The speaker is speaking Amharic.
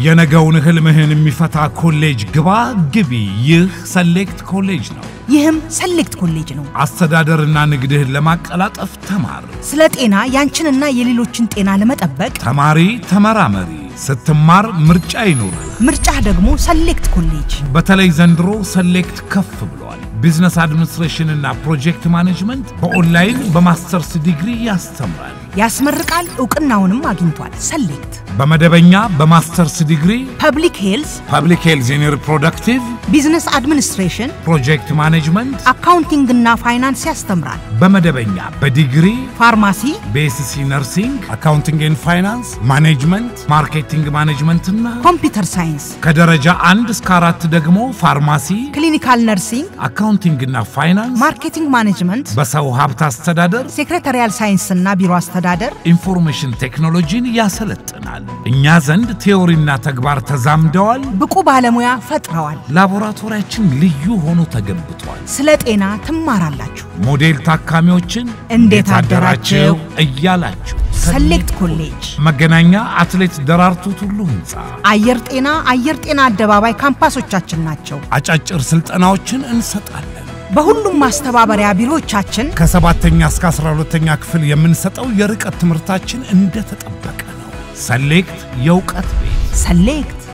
የነገውን ህልምህን የሚፈታ ኮሌጅ ግባ ግቢ። ይህ ሰሌክት ኮሌጅ ነው። ይህም ሰሌክት ኮሌጅ ነው። አስተዳደርና ንግድህን ለማቀላጠፍ ተማር። ስለ ጤና ያንቺንና የሌሎችን ጤና ለመጠበቅ ተማሪ ተመራመሪ። ስትማር ምርጫ ይኑርህ። ምርጫህ ደግሞ ሰሌክት ኮሌጅ። በተለይ ዘንድሮ ሰሌክት ከፍ ብሏል። ቢዝነስ አድሚኒስትሬሽን እና ፕሮጀክት ማኔጅመንት በኦንላይን በማስተርስ ዲግሪ ያስተምራል። ያስመርቃል፣ እውቅናውንም አግኝቷል። ሰሌክት በመደበኛ በማስተርስ ዲግሪ ፐብሊክ ሄልዝ፣ ፐብሊክ ሄልዝ ኢን ሪፕሮዳክቲቭ ቢዝነስ አድሚኒስትሬሽን፣ ፕሮጀክት ማኔጅመንት አካውንቲንግ እና ፋይናንስ ያስተምራል። በመደበኛ በዲግሪ ፋርማሲ፣ በኤስሲ ነርሲንግ፣ አካውንቲንግ ኤንድ ፋይናንስ፣ ማኔጅመንት፣ ማርኬቲንግ ማኔጅመንት እና ኮምፒውተር ሳይንስ፣ ከደረጃ አንድ እስከ አራት ደግሞ ፋርማሲ፣ ክሊኒካል ነርሲንግ፣ አካውንቲንግ እና ፋይናንስ፣ ማርኬቲንግ ማኔጅመንት፣ በሰው ሀብት አስተዳደር፣ ሴክሬታሪያል ሳይንስ እና ቢሮ አስተዳደር ኢንፎርሜሽን ቴክኖሎጂን ያሰለጥናል። እኛ ዘንድ ቴዎሪና ተግባር ተዛምደዋል። ብቁ ባለሙያ ፈጥረዋል። ላቦራቶሪያችን ልዩ ሆኖ ተገንብቷል። ስለ ጤና ትማራላችሁ። ሞዴል ታካሚዎችን እንዴት አደራችሁ እያላችሁ ሰሌክት ኮሌጅ መገናኛ አትሌት ደራርቱ ቱሉ ህንፃ አየር ጤና አየር ጤና አደባባይ ካምፓሶቻችን ናቸው። አጫጭር ስልጠናዎችን እንሰጣለን። በሁሉም ማስተባበሪያ ቢሮዎቻችን ከሰባተኛ እስከ አስራ ሁለተኛ ክፍል የምንሰጠው የርቀት ትምህርታችን እንደተጠበቀ ነው። ሰሌክት የእውቀት ቤት ሰሌክት